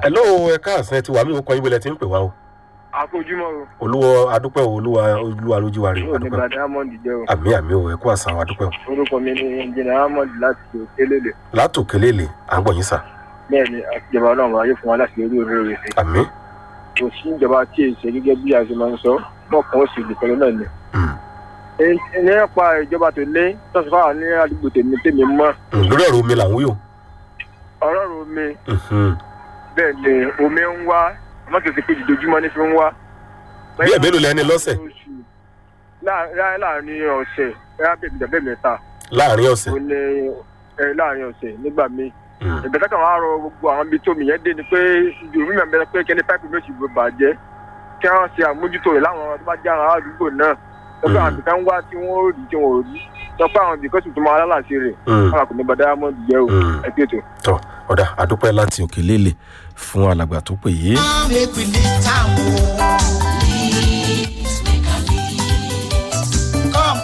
hello ẹ káàsán ẹ ti wà mí ó kọ yín bẹ́lẹ̀ tí ń pè wá o àkójúmọ́ o olúwa adúpẹ́ o olúwa olúwa lójú wa rè yóò ní adúpẹ́ gbadé amond jẹ́ o àmì àmì o ẹ kú àṣà wa adúpẹ́ o orúkọ mi ni ẹnjìnà amond láti òkèlélè látòkè lélẹ̀ à ń gbọ̀ yín sà bẹ́ẹ̀ ni àtijọba náà wáyé fún wa láti orí orí rẹ̀ sí àmì kò sí ìjọba tí èsì gẹ́gẹ́ bí a ṣe máa ń sọ mọ̀kàn ó sì lè pẹ̀lú náà ni. Mm. Ẹ- nípa ìjọba tó lé tọ́sí fáwọn ní àdúgbò tèmi tèmi mọ́ Mm, lórí ọ̀rọ̀ omi là ń wí o ọ̀rọ̀ rò mi Mhm. bẹ́ẹ̀ ni omi ń wá àmọ́ kì í ṣe pé ìdójúmọ́ ní fi ń wá. bí ẹ̀bẹ́ ló lẹ́ni lọ́sẹ̀ Láà- láàárín ọ̀sẹ̀ bẹ́ẹ̀ bẹ́ẹ̀ bẹ́ẹ̀ bẹ́ẹ̀ mẹ́ta láàrin ọ̀sẹ̀ ó ní ẹ, láàárín ọ̀sẹ̀ nígbà míì Mm. ìgbésẹ̀ kan wàá rọ gbogbo àwọn ibi tómi yẹn dé ni pé yorùbá mi bẹ̀rẹ̀ pé kẹ́ni páìpù méjì ló bàjẹ́ kí wọ́n ṣe àmójútó rẹ̀ láwọn tó bá jẹ́ àwọn àdúgbò náà lọ́pọ̀ àwọn ibìkan wá tí wọ́n ò rí tí wọ́n ò rí lọ́pọ̀ àwọn ibìkan sì tún máa lálàsí rẹ̀ Mm. wọn kò ní bá diamond jẹ́ o Mm. ẹ pé tó. tọ́ ọ̀dà adúpẹ́ láti òkè lélẹ̀ fún alàgbà tó pè yé make we live time.